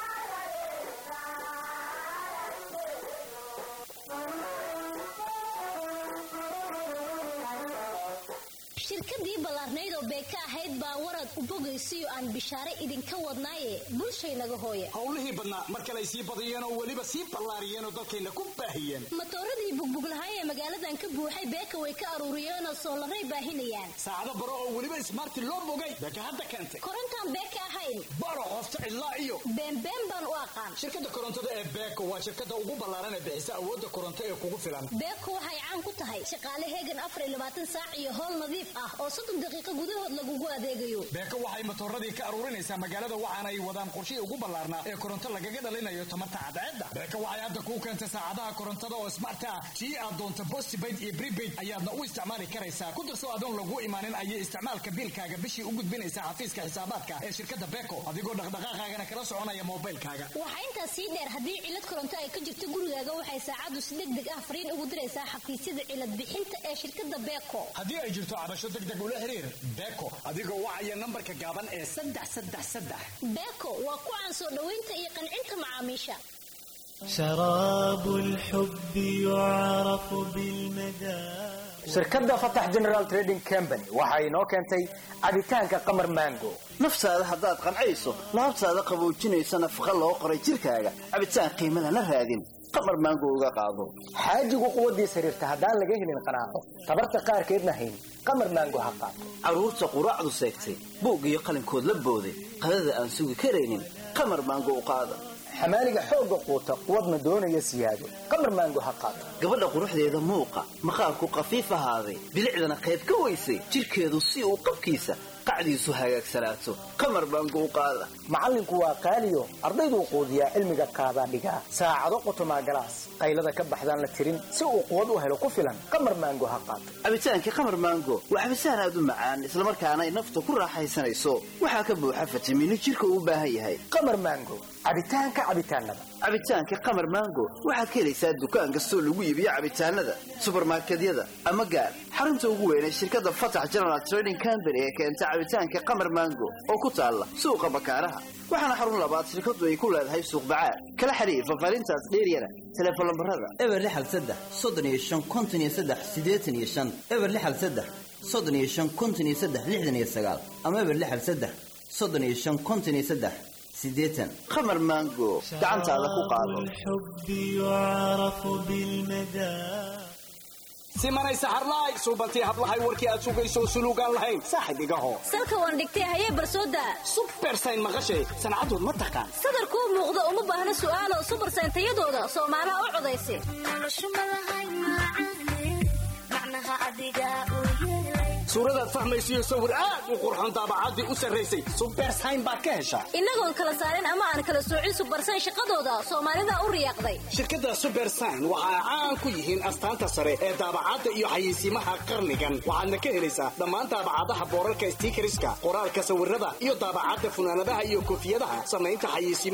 shirkadii ballaarnayd oo beeka ahayd baa warad u bogaysiyo aan bishaare idinka wadnaaye bulshaynaga hooya howlihii badnaa mar kale ay sii badiyeen oo weliba sii ballaariyeen oo dalkayna ku baahiyeen matooradii bugbuglahay ee magaaladan ka buuxay beeka way ka aruuriyeenoo soolaray baahinayaan saacado baro oo weliba ismaarti loo bogay beeka hadda keentay korontaan beeka ahayn baro qofta cidlaa iyo beenbeen baan u aqaan shirkadda korontada ee beeko waa shirkadda ugu ballaaran ee bixisa awoodda koronto ee kugu filan beeko waxay caan ku tahay shaqaale heegan afar iyo labaatan saac iyo howl nadiif ah oo soddon daqiiqo gudahood lagugu adeegayo beeko waxay matooradii ka aruurinaysaa magaalada waxaana ay wadaan qorshihii ugu ballaarnaa ee koronto lagaga dhalinayo tamarta cadceedda beeko waxay hadda kuu keentay saacadaha korontada oo smart ah tii aad doonto postpaid iyo prepaid ayaadna u isticmaali karaysaa ku darso adoon lagu imaanin ayay isticmaalka biilkaaga bishii u gudbinaysaa xafiiska xisaabaadka ee shirkadda beeko adigoo dhaqdhaqaaqaagana kala soconaya moobilkaaga waxaa intaas sii dheer haddii cilad koronto ay ka jirto gurigaaga waxay saacaddu si deg deg ah fariin ugu diraysaa xafiisyada cilad bixinta ee shirkadda beeko haddii ay jirto cabasho degdeg ula xiriir beeko adigoo wacaya nambarka gaaban ee saddex saddex saddex beeko waa ku caan soo dhoweynta iyo qancinta macaamiisha شراب الحب يعرف بالمذاق shirkadda fatax general trading company waxa inoo keentay cabitaanka qamar mango naftaada haddaad qancayso laabtaada qaboojinaysa nafaqa loo qoray jirkaaga cabitaan qiimo lana raadin qamar maango uga qaado xaajigu quwaddiis xiriirta haddaan laga helin qanaaco tabarta qaarkeedna hayn qamar maango ha qaato carruurta quraacdu seegtay buug iyo qalinkood la booday qadada aan sugi karaynin qamar maango u qaada xamaaliga xoogga quuta quwadna doonaya siyaado qamar maango ha qaato gabadha quruxdeeda muuqa maqaarku qafiif ahaaday bilicdana qayb ka weysay jirkeedu si uu qabkiisa qacdiisu hagaagsanaato qamar baango u qaada macallinku waa qaaliyo ardayduu quudiyaa cilmiga qaadaa dhigaa saacado qotomaa galaas qaylada ka baxdaan la tirin si uu quwad u helo ku filan qamar maango ha qaato cabitaanka qamar maango waa cabitaan aad u macaan islamarkaana ay nafta ku raaxaysanayso waxaa ka buuxa fitamiino jirka uu u baahan yahay qamar maango cabitaanka cabitaanada cabitaanka qamar maango waxaad ka helaysaa dukaan kastoo lagu iibiyo cabitaanada subarmarkedyada ama gaar xarunta ugu weyn ee shirkadda fatax general trading company ee keenta cabitaanka qamar maango oo ku taalla suuqa bakaaraha waxaana xarun labaad shirkadu ay ku leedahay suuq bacaad kala xiriir fafaarintaas dheeryana telefoon lambarada eber lixal saddex soddon iyo shan konton iyo saddex siddeetan iyo shan eber lixal saddex soddon iyo shan konton iyo saddex lixdan iyo sagaal ama eber lixal saddex soddon iyo shan konton iyo saddex siddeetan qamar maango gacantaada ku qaado الحب يعرف بالمدى simanaysa harlaay suubantii hablahay warkii aad sugayso suluugaan lahayn saaxib igaho salka waan dhigtay hayee barsooda subersayn maqashay sancadood ma taqaan sadarkuu muuqda uma baahna su'aalo subarsayn tayadooda soomaalaha u codaysa suuradaad fahmaysiyo sawir aad u qurxoon daabacaddii u sarraysay subersayn baad ka heshaa innagoon kala saarin ama aan kala soocin subarsayn shaqadooda soomaalida u riyaaqday shirkadda subersign waxa ay caan ku yihiin astaanta sare ee daabacadda iyo xayeysiimaha qarnigan waxaadna ka helaysaa dhammaan daabacadaha boorarka stiikariska qoraalka sawirada iyo daabacadda funaanadaha iyo koofiyadaha samaynta xayeysiima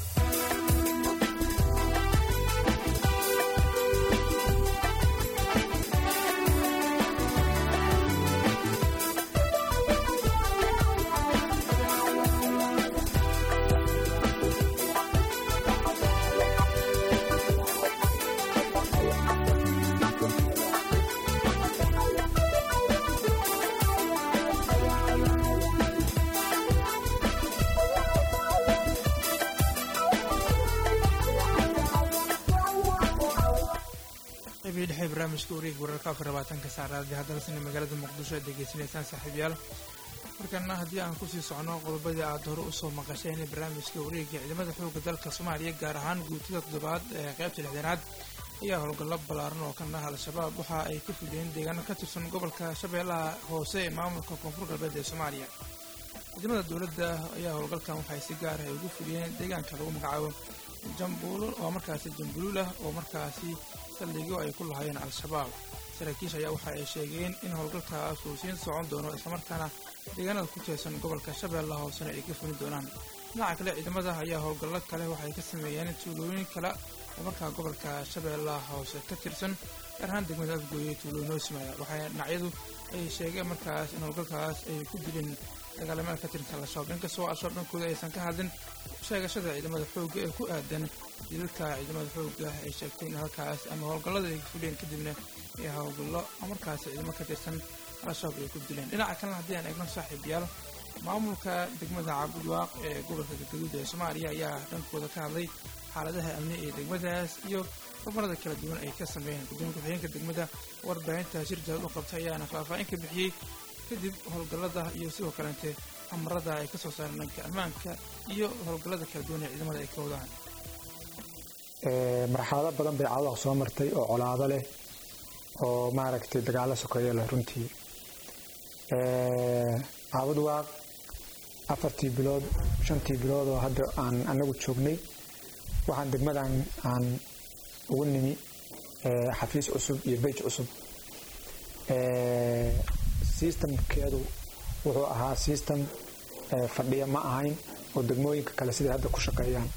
qaybihii dhexe barnaamijka wareega wararka afar labaatanka saacadaadii haddana magaalada muqdisho aad degeysanaysaan saaxiibayaal markana haddii aan kusii socno qodobadii aad hore usoo maqasheen barnaamijka wareega ciidamada xoogga dalka soomaaliya gaar ahaan guutada toddobaad ee qaybta lixdanaad ayaa howlgallo ballaaran oo kan ah al-shabaab waxa ay ka fuliyeen deegaano ka tirsan gobolka shabeellaha hoose ee maamulka koonfur galbeed ee soomaaliya ciidamada dowladda ayaa howlgalkan waxay si gaar ah ugu fuliyeen deegaanka lagu magacaabo jambuulo oo markaasi jambuluulah oo markaasi saldhigyo ay ku lahaayeen al-shabaab saraakiisha ayaa waxa ay sheegeen in howlgalkaas uu siin socon doono islamarkaana deegaanada ku teersan gobolka shabeellaha hoosena ay ka fulin doonaan dhinaca kale ciidamada ayaa howlgallo kale waxay ka sameeyeen tuulooyin kale oo markaa gobolka shabeellaha hoose ka tirsan gaar ahaan degmada afgooye tuulooyin noo simaya waxay dhinacyadu ay sheegeen markaas in howlgalkaas ay ku dileen dagaalamada ka tirsan al-shabaab inkastoo al-shabaab dhankooda aysan ka hadlin sheegashada ciidamada xoogga ee ku aadan dilalka ciidamada xoogga ay sheegtay in halkaas ama howlgallada ay fuliyeen kadibna ee howlgallo markaas ciidamo ka tirsan al-shabaab ay ku dileen dhinaca kalena haddii aan eegno saaxiibayaal maamulka degmada cabudwaaq ee gobolka galgaduud ee soomaaliya ayaa dhankooda ka hadlay xaaladaha amni ee degmadaas iyo horumarada kala duwan ay ka sameeyeen gudoomiya ku-xigeenka degmada warbaahinta shir jahad u qabtay ayaana faahfaahin ka bixiyey kadib howlgallada iyo sidoo kaleente amarada ay ka soo saareen dhanka ammaanka iyo howlgallada kala duwan ee ciidamada ay ka wadaan marxalado badan bay cawdaha soo martay oo colaado leh oo maaragtay dagaalo sokeeyo leh runtii caabud waaq afartii bilood shantii bilood oo hadda aan anagu joognay waxaan degmadan aan ugu nimi xafiis cusub iyo beyj cusub systemkeedu wuxuu ahaa system fadhiya ma ahayn oo degmooyinka kale siday hadda ku shaqeeyaan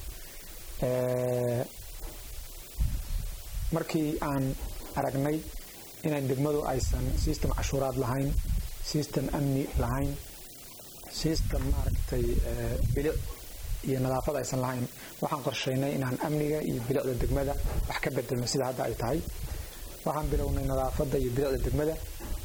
markii aan aragnay inaan degmadu aysan system cashuuraad lahayn system amni lahayn system maaragtay bilic iyo nadaafad aysan lahayn waxaan qorsheynay inaan amniga iyo bilicda degmada wax ka bedelno sida hadda ay tahay waxaan bilownay nadaafadda iyo bilicda degmada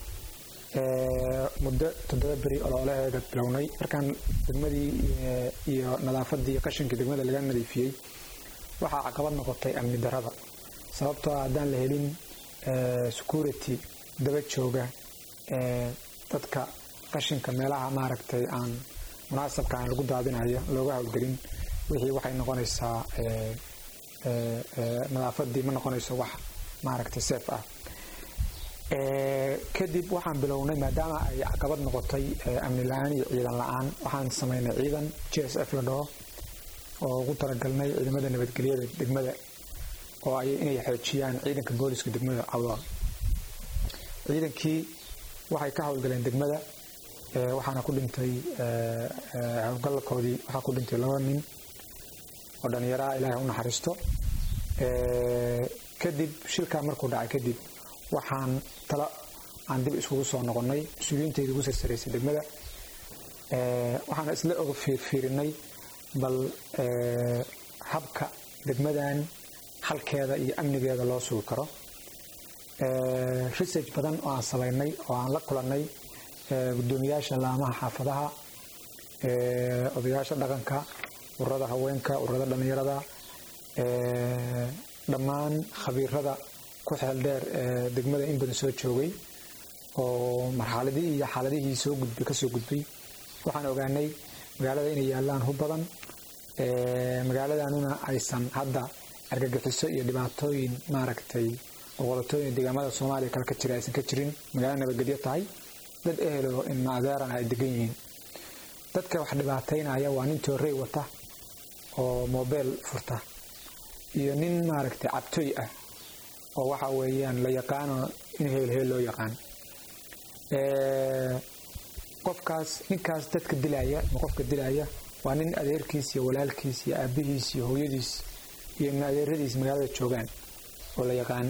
muddo toddoba beri olooleheeda bilownay markaan degmadii iyo nadaafadii iyo qashinkii degmada laga nadiifiyey waxaa caqabad noqotay amni darada sababtoo ah haddaan la helin security daba jooga dadka qashinka meelaha maaragtay aan munaasabka aan lagu daadinayo looga howlgelin wixii waxay noqonaysaa nadaafadii ma noqonayso wax maaragtay seef ah kadib waxaan bilownay maadaama ay caqabad noqotay amni la-aan iyo ciidan la-aan waxaan samaynay ciidan j s f la dhaho oo ugu talagalnay ciidamada nabadgelyada degmada oo ay inay xoojiyaan ciidanka booliska degmada cawdaal ciidankii waxay ka howlgaleen degmada waxaana ku dhintay howlgalkoodii waxaa ku dhintay laba nin oo dhallinyaraha ilaahay u naxariisto kadib shilkaa markuu dhacay kadib waxaan talo aan dib iskugu soo noqonnay mas-uuliyiintayda ugu sarsaraysay degmada waxaan isla oga fiirfiirinay bal habka degmadan halkeeda iyo amnigeeda loo sugi karo research badan oo aan samaynay oo aan la kulannay gudoomiyaasha laamaha xaafadaha odayaasha dhaqanka ururada haweenka ururada dhallinyarada dhammaan khabiirada ku xeel dheer ee degmada in badan soo joogay oo marxaladihii iyo xaaladihii soo gudbay kasoo gudbay waxaan ogaanay magaalada inay yaalaan hub badan magaaladanuna aysan hadda argagixiso iyo dhibaatooyin maaragtay oqolatooyin deegaamada soomaaliya kale ka jira aysan ka jirin magaalo nabadgelyo tahay dad ehelo ilma adeerana ay degan yihiin dadka wax dhibaataynaya waa nin toorey wata oo mobeel furta iyo nin maaragtay cabtooy ah oo waxa weeyaan la yaqaano in heel heel loo yaqaan qofkaas ninkaas dadka dilaya ama qofka dilaya waa nin adeerkiis iyo walaalkiis iyo aabihiis iyo hooyadiis iyo ibn adeeradiis magaalada joogaan oo la yaqaan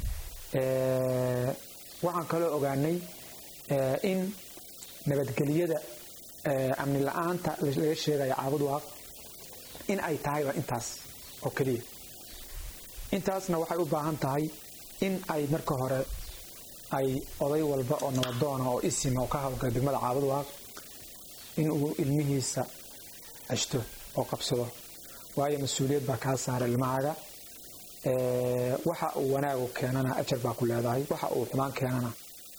waxaan kaloo ogaanay in nabadgelyada amni la-aanta laga sheegaya caabud waaq in ay tahayba intaas oo keliya intaasna waxay u baahan tahay in ay marka hore ay oday walba oo nabadoona oo isima oo ka hawlgala degmada caabud waaq in uu ilmihiisa ceshto oo qabsado waayo mas-uuliyad baa kaa saara ilmahaaga waxa uu wanaagu keenana ajar baa ku leedahay waxa uu xumaan keenana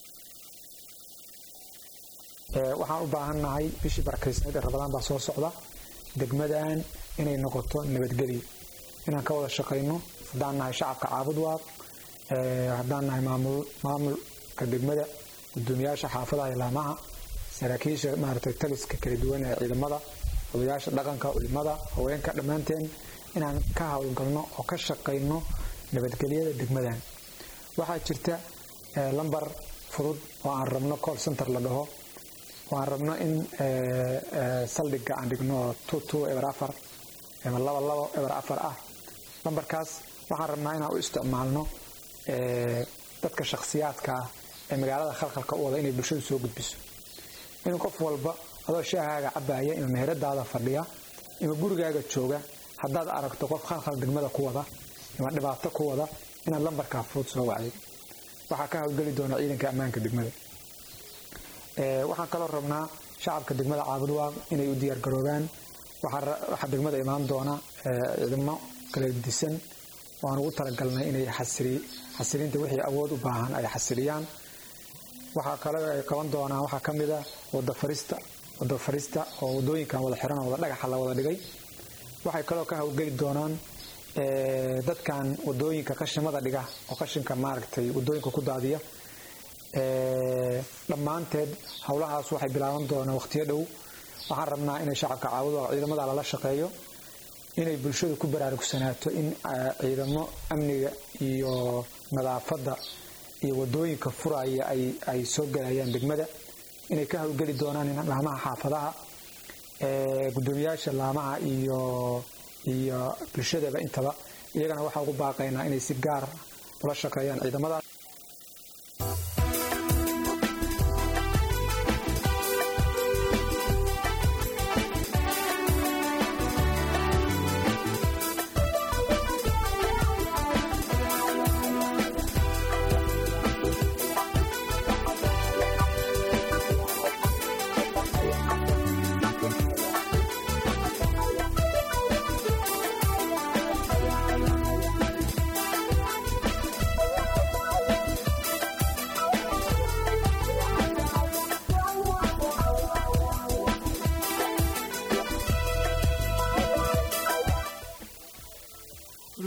waxaan u baahannahay bishii barakaysneed ee rabadaan baa soo socda degmadan inay noqoto nabadgelyo inaan ka wada shaqayno haddaan nahay shacabka caabud waaq haddaan nahay maamulka degmada gudoomiyaasha xaafadaha ilaamaha saraakiisha maaragtay taliska kala duwan ee ciidamada odayaasha dhaqanka culimada haweenka dhammaanteen inaan ka howlgalno oo ka shaqayno nabadgelyada degmadan waxaa jirta lambar fudud oo aan rabno call center la dhaho oo aan rabno in saldhiga aan dhigno two two eber afar ama laba labo eber afar ah lambarkaas waxaan rabnaa inaan u isticmaalno dadka shakhsiyaadka ah ee magaalada khalkhalka u wada inay bulshadu soo gudbiso in qof walba adoo shaahaaga cabaaya ima meheradaada fadhiya ima gurigaaga jooga haddaad aragto qof khalkhal degmada ku wada ima dhibaato ku wada inaad lambarkaa fudud soo wacday waxaa ka howlgeli doona ciidanka ammaanka degmada waxaan kaloo rabnaa shacabka degmada caabud waaq inay u diyaargaroobaan waxaa degmada imaan doona ciidamo kala disan waan ugu talagalnay inay xasilinta wixii awood u baahan ay xasiliyaan waxaa kale ay qaban doonaan waxaa ka mid a wadafarista wada farista oo wadooyinkan wada xiran oo wada dhagaxa la wada dhigay waxay kaloo ka howlgeli doonaan dadkan wadooyinka qashimada dhiga oo qashinka maaragtay wadooyinka ku daadiya dhammaanteed howlahaas waxay bilaaban doonaan waqtiyo dhow waxaan rabnaa inay shacabka caawudo ciidamada lala shaqeeyo inay bulshadu ku baraarugsanaato in ciidamo amniga iyo nadaafadda iyo wadooyinka furaya ay soo galayaan degmada inay ka howlgeli doonaan laamaha xaafadaha gudoomiyaasha laamaha iyo iyo bulshadaba intaba iyagana waxaa ugu baaqaynaa inay si gaar ula shaqeeyaan ciidamada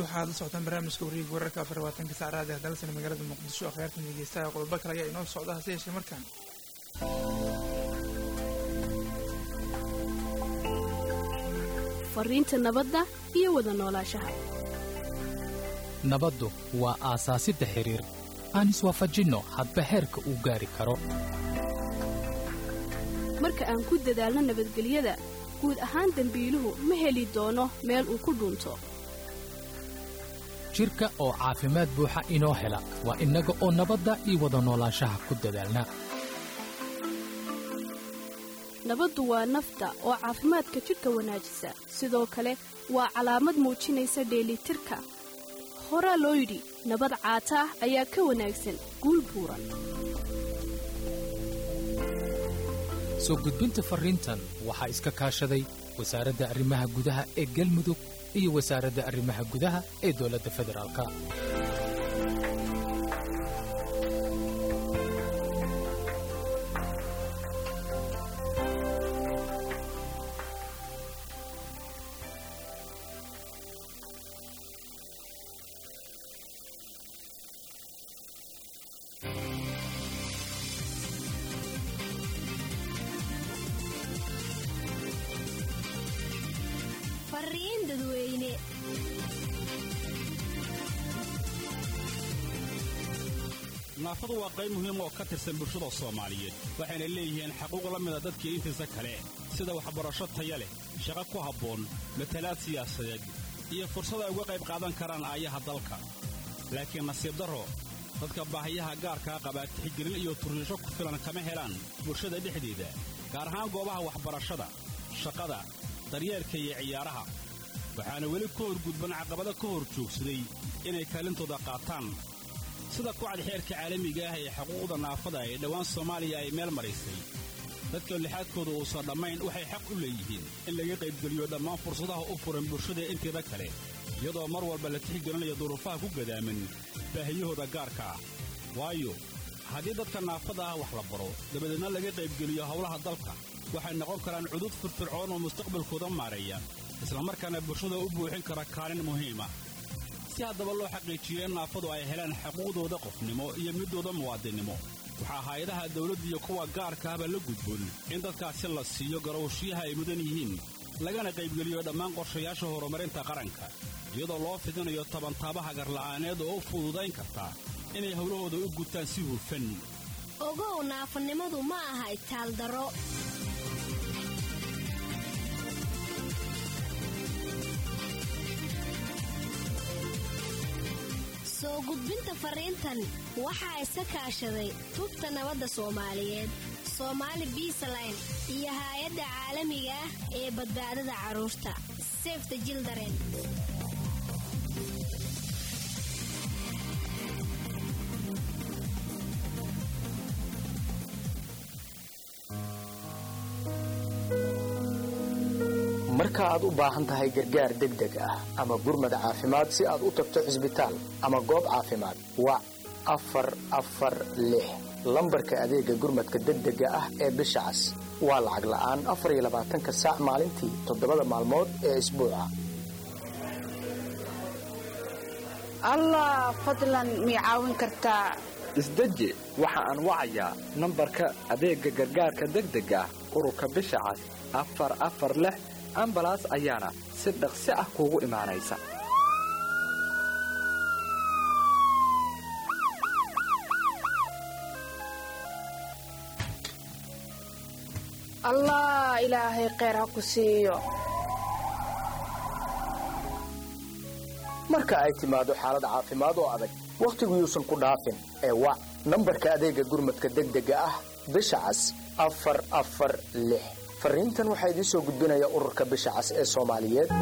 waxaad la socotaan barnaamijka wareega wararka afar labaatanka saacraad ee dalsana magaalada muqdisho akhyaartan dhegeystaha qodobo kale ayaa inoo socda hase yeeshee markaan fariinta nabadda iyo wada noolaanshaha nabaddu waa aasaasidda xidhiir aan iswaafajinno hadba heerka uu gaari karo marka aan ku dadaalno nabadgelyada guud ahaan dembiiluhu ma heli doono meel uu ku dhuunto jidhka oo caafimaad buuxa inoo hela waa innaga oo nabadda iyo wada noolaanshaha ku dadaalna nabaddu waa nafta oo caafimaadka jidhka wanaajisa sidoo kale waa calaamad muujinaysa dheelitirka horaa loo yidhi nabad caata ah ayaa ka wanaagsan guul buuran soo gudbinta farriintan waxaa iska kaashaday wasaaradda arrimaha gudaha ee galmudug iyo wasaaradda arrimaha gudaha ee dowladda federaalka fariin dadweyne naafadu waa qayb muhiim oo ka tirsan bulshada soomaaliyeed waxayna leeyihiin xaquuq la mida dadkii intiisa kale sida waxbarasho taya leh shaqo ku habboon matalaad siyaasadeed iyo fursad ay uga qayb qaadan karaan aayaha dalka laakiin nasiib darro dadka baahiyaha gaarkaa qabaa tixgelin iyo turriisho ku filan kama helaan bulshada dhexdeeda gaar ahaan goobaha waxbarashada shaqada daryeelka iyo ciyaaraha waxaana weli ka horgudban caqabado ka hor joogsaday inay kaalintooda qaataan sida kucad xeerka caalamiga ah ee xuquuqda naafada ee dhowaan soomaaliya ay meel maraysay dadka lixaadkooda uusan dhammayn waxay xaq u leeyihiin in laga qaybgeliyo dhammaan fursadaha u furan bulshada inteeda kale iyadoo mar walba la tixgelinayo duruufaha ku gadaaman baahiyahooda gaarka ah waayo haddii dadka naafada ah wax la baro dabadeedna laga qaybgeliyo howlaha dalka waxay noqon karaan cudud firfircoon oo mustaqbalkooda maareeya islamarkaana bulshada u buuxin kara kaalin muhiima si haddaba loo xaqiijiyo in naafadu ay helaan xuquuqdooda qofnimo iyo midooda muwaadinnimo waxaa hay-adaha dawladda iyo kuwa gaarka ahba la gudboon in dadkaasi la siiyo garowshiyaha ay mudan yihiin lagana qaybgeliyo dhammaan qorshayaasha horumarinta qaranka iyadoo loo fidinayo tabantaabaha garla'aaneed oo u fududayn karta inay howlahooda u gutaan si hufan ogow naafanimadu ma aha itaaldaro soo gudbinta fariintan waxaa iska kaashaday tubta nabadda soomaaliyeed soomaali biisaline iyo haay-adda caalamiga ah ee badbaadada carruurta sefta jildaren marka aad u baahan tahay gargaar degdeg ah ama gurmad caafimaad si aad u tagto cisbitaal ama goob caafimaad wac afar afar lix lambarka adeega gurmadka degdega ah ee bisha cas waa lacag la'aan afar iyo labaatanka saac maalintii toddobada maalmood ee isbuuca allah fadlan mii caawin kartaa isdeji waxa aan wacayaa nambarka adeegga gargaarka degdega ah ururka bisha cas afar afar lix ambalaas ayaana si dhaqsi ah kuugu imaanaysa allah ilaahay kheyr ha ku siiyo marka ay timaado xaalad caafimaad oo adag wakhtigu yuusan ku dhaafin ee wac nambarka adeegga gurmadka degdega ah bisha cas afar afar lix fariintan waxaa idiin soo gudbinaya ururka bisha cas ee soomaaliyeed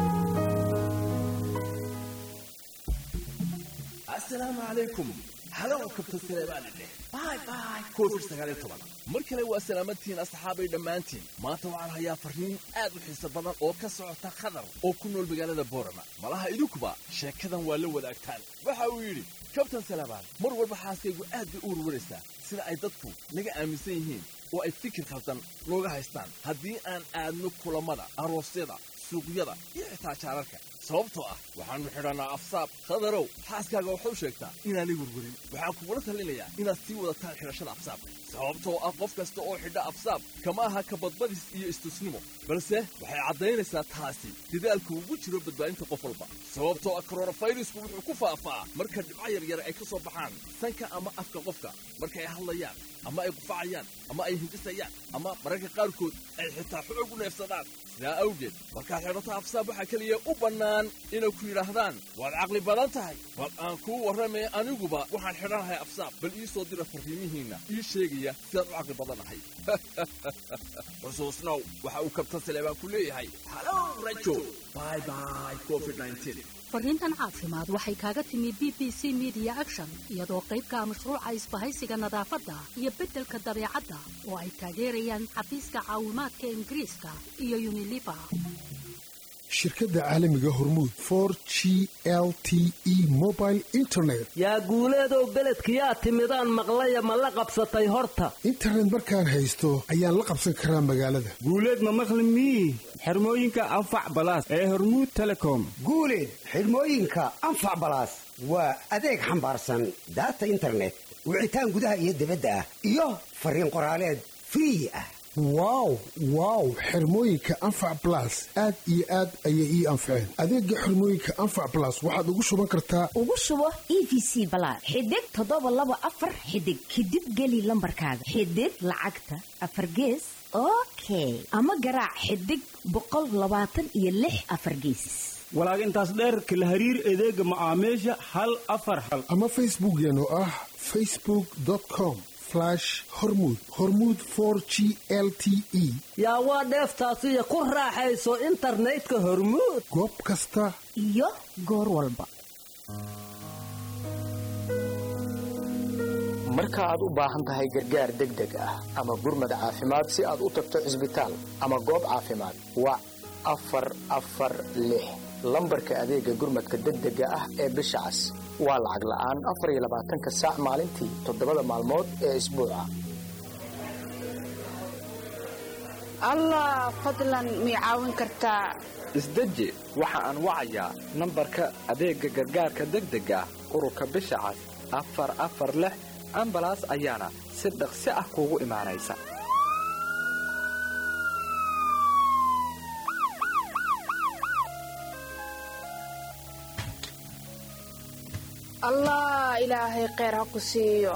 asalaamu calaykum halow kabta saleebaanidheh bay bay covid sagaal iyo toban mar kale waa salaamadtihiin asxaabay dhammaantiin maanta waxaan hayaa farriin aad u xiiso badan oo ka socota khadar oo ku nool magaalada boorama malaha idinkuba sheekadan waa la wadaagtaan waxa uu yidhi kabtan salaabaan mar walba xaaskaygu aad bay u warwaraysaa sida ay dadku naga aaminsan yihiin oo ay fikir khaldan nooga haystaan haddii aan aadno kulammada aroosyada suuqyada iyo xitaa jaararka sababtoo ah waxaannu xidhannaa afsaab khadarow xaaskaaga waxau sheegtaa inaanay werwerin waxaan kugula talinayaa inaad sii wadataan xidhashada afsaabka sababtoo ah qof kasta oo xidha afsaab kama aha kabadbadis iyo istusnimo balse waxay caddaynaysaa taasi dadaalku ugu jiro badbaadinta qof walba sababtoo ah koronafayrisku wuxuu ku faafaa marka dhibco yaryar ay ka soo baxaan sanka ama afka qofka marka ay hadlayaan ama ay qufacayaan ama ay hindisayaan ama mararka qaarkood ay xitaa xoog u neefsadaan sidaa awgeed markaad xidhato afsaab waxaa keliya u bannaan inay ku yidhaahdaan waad caqli badan tahay bal aan kuu warramaya aniguba waxaan xidhanahay afsaab bal ii soo dira farriimihiinna ii sheegaya sidaad u caqli badanahay xusuusnow waxa uu kabtan saleebaan ku leeyahay halow rajo bye bye covid 19 fariintan caafimaad waxay kaaga timi b b c media action iyadoo qaybka mashruuca isbahaysiga nadaafadda iyo beddelka dabeecadda oo ay taageerayaan xafiiska caawimaadka ingiriiska iyo uniliver shirkadda caalamiga hormuud for g l t e mobile internet yaa guuleedow beledkiyaa timidaan maqlaya ma la qabsatay horta internet markaan haysto ayaan la qabsan karaa magaalada guuleed ma maqli mii xirmooyinka anfac balaas ee hormuud telecom guuleed xidhmooyinka anfac balaas waa adeeg xambaarsan daata internet wicitaan gudaha iyo dibadda ah iyo fariin qoraaleed free ah wow wow xirmooyinka anfac blas aad iyo aad ayay ii anfaceen adeega xirmooyinka anfac blas waxaad ugu shuban kartaa ugu shubo e v c balaad xidig toddoba laba afar xidig kadib geli lambarkaaga xidig lacagta afar gees okay ama garaac xidig boqol labaatan iyo lix afar geesis walaag intaas dheerka la hariir adeega macaamiisha hal afar hal ama facebookeen oo ah facebook com hormud hormud for g l t e yaa waa dheeftaasiyo ku raaxayso internetka hormuud goob kasta iyo goor walba marka aad u baahan tahay gargaar degdeg ah ama gurmad caafimaad si aad u tagto cisbitaal ama goob caafimaad wac afar afar lix lambarka adeega gurmadka degdega ah ee bisha cas waa lacag la'aan afar iyo labaatanka saac maalintii toddobada maalmood ee isbuuca allah fadlan mii caawin kartaa isdeji waxa aan wacayaa nambarka adeegga gargaarka degdega ah ururka bisha cas afar afar lix ambalaas ayaana si dhaqsi ah kuugu imaanaysa allah ilaahay kheyr ha ku siiyo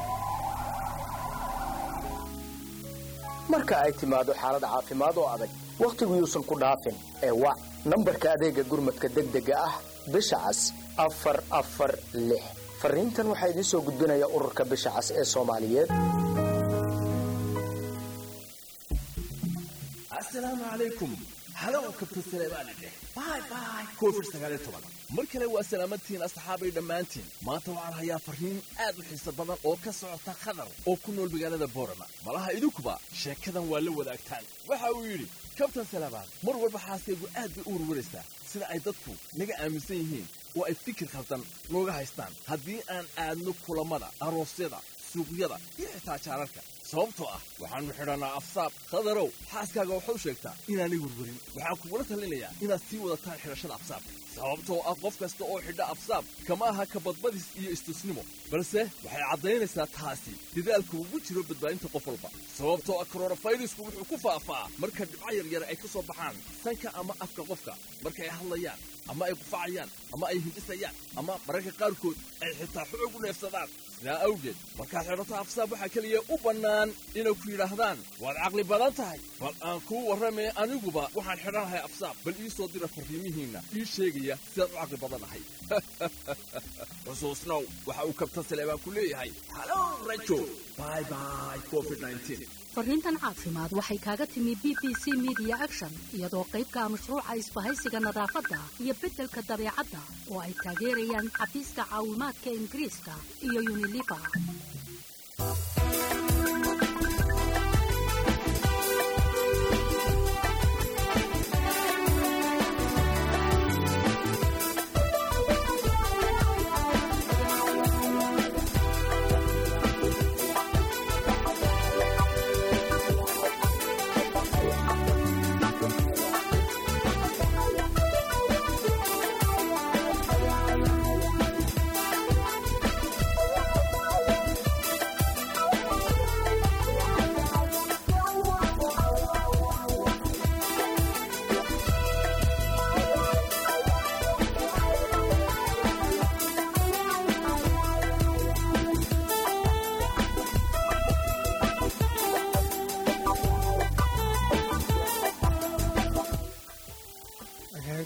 marka ay timaado xaalad caafimaad oo adag wakhtigu yuusan ku dhaafin ee wac nambarka adeegga gurmadka degdega ah bisha cas afar afar lix fariintan waxaa idiin soo gudbinaya ururka bisha cas ee soomaaliyeed asalaamu calaykum halow kabtan saleebaani dheh bye bye covid sagaal iyo toban mar kale waa salaamadtihiin asxaabay dhammaantiin maanta waxaan hayaa farriin aad u xiiso badan oo ka socota khadar oo ku nool magaalada boorama malaha idinkuba sheekadan waa la wadaagtaan waxa uu yidhi kabtan saleebaan mar walba xaaskaygu aad bay u warwaraysaa sida ay dadku naga aaminsan yihiin oo ay fikir khaldan nooga haystaan haddii aan aadno kulammada aroosyada suuqyada iyo xitaa jaararka sababtoo ah waxaannu xidhannaa afsaab khadarow xaaskaaga waxau sheegtaa inaanay werwerin waxaan kugula talinayaa inaad sii wadataan xidhashada afsaabka sababtoo ah qof kasta oo xidha afsaab kama aha kabadbadis iyo istusnimo balse waxay caddaynaysaa taasi dadaalku ugu jiro badbaadinta qof walba sababtoo ah koronafayrisku wuxuu ku faafaa marka dhibco yaryar ay ka soo baxaan sanka ama afka qofka marka ay hadlayaan ama ay qufacayaan ama ay hindisayaan ama mararka qaarkood ay xitaa xoog u neefsadaan sidaa awgeed markaad xidhato afsaab waxaa keliya u bannaan inay ku yidhaahdaan waad caqli badan tahay bal aan kuu warramaya aniguba waxaan xidhanahay afsaab bal ii soo dira farriimihiinna ii sheegaya sidaad u caqli badanahay xusuusnow waxa uu kabtan saleebaan ku leeyahay halow rajo bye bye covid 19 fariintan caafimaad waxay kaaga timi b b c media action iyadoo qaybka mashruuca isbahaysiga nadaafadda iyo beddelka dabeecadda oo ay taageerayaan xafiiska caawimaadka ingiriiska iyo uniliver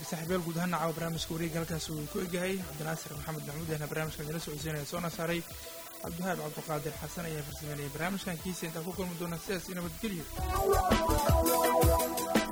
saaxiibyaal guud ahaan caawa barnaamijka wareega halkaas uu ku egyahay cabdinaasir maxamed maxmuud ahna barnaamijkan idila socodsiinaya soona saaray cabdiwahaab cabdiqaadir xasan ayaa farsameynaya barnaamijkan kiisa intaan ku kulmi doona sidaas iyo nabadgelyo